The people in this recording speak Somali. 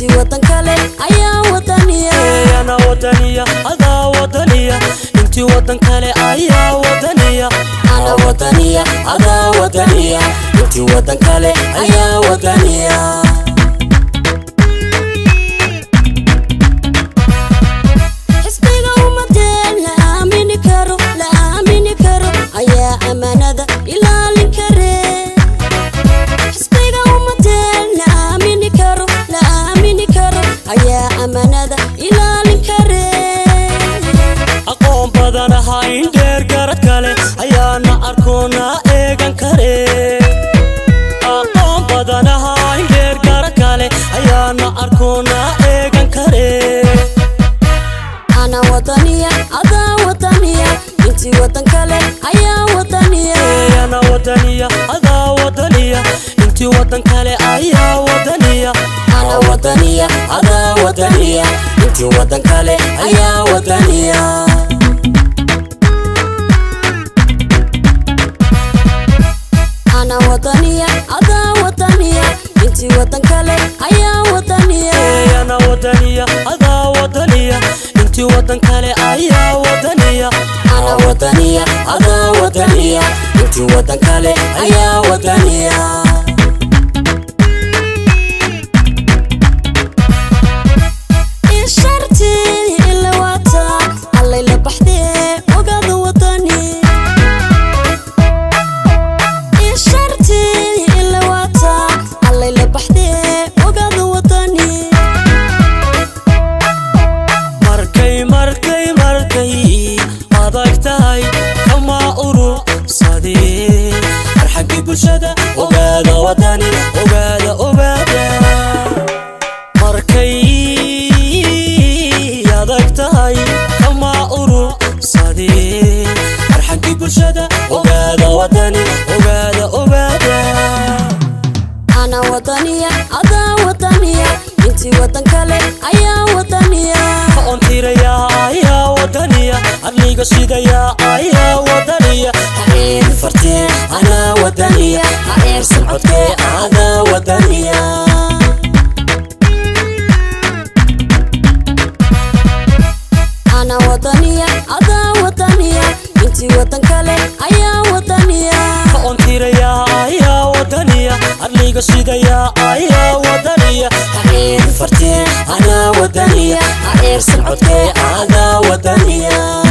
intii wadan kale ayaa wadaniya ana wadaniya adaa wadaniya intii wadan kale ayaa wadaniya ana wadaniya adaa wadaniya intii wadan kale ayaa wadaniya xisbiga ummadeen la aamini karo la aamini karo ayaa ammaanada ilaalin kare xisbiga ummadeen la aamini karo la aamini karo ayaa ammaanada ilaalin kare aqoon badan ahayn dheer garad kale ayaana arkoona eegan kare aqoon badan ahayn dheer garad kale ayaana arkoona eegan kare ana wadaniya adaa wadaniya intii wadan kale ayaa wadaniya ana wadaniya adaa wadaniya intii wadan kale ayaa wadaniya ana wadaniya adaa wadaniya intii wadan kale ayaa wadaniya ana wadaniya adaa wadaniya intii wadan kale ayaa wadaniya ana wadaniya adaa wadaniya intii wadan kale ayaa wadaniya ana wadaniya adaa wadaniya intii wadan kale ayaa wadaniya isharti ila wata allay la baxdee ogaada wadani isharti ila wata allay la baxdee ogaada wadani markay markay markay adag tahay kama urursadee arxaggii bulshada ogaada wadani ogaada ogaada markay adag tahay kama urursadee arxaggii bulshada ogaada wadani ogaada ogaada ana wadaniya adaa wadaniya intii wadan kale ayaa wadaniya ontiraya ayaa wadaniya adliga sidaya ayaa wadaniya hareer fartee anaa wadaniya hareersan codkee adaa wadaniya ana wadaniya adaa wadaniya intii wadan kale ayaa wadaniya ontiraya ayaa wadaniya adliga sidaya ayaa wadaniya hareer fartee anaa wadaniya hareersan codkee adaa wadaniya